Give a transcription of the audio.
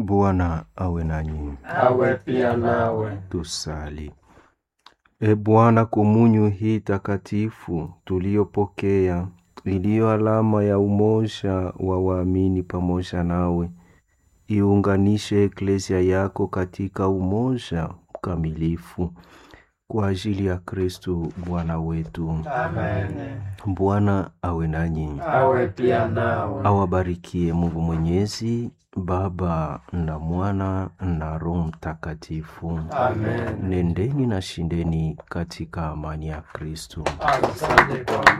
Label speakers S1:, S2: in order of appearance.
S1: Bwana awe nanyi.
S2: awe pia nawe.
S1: Tusali. E Bwana, komunyo hii takatifu tuliyopokea, iliyo alama ya umoja wa waamini pamoja nawe, iunganishe eklesia yako katika umoja mkamilifu kwa ajili ya Kristo Bwana wetu.
S2: Amen.
S1: Bwana awe nanyi,
S2: Awe pia nawe.
S1: awabarikie Mungu Mwenyezi, Baba na Mwana na Roho Mtakatifu.
S2: Amen.
S1: Nendeni na shindeni katika amani ya Kristo.
S2: Asante kwa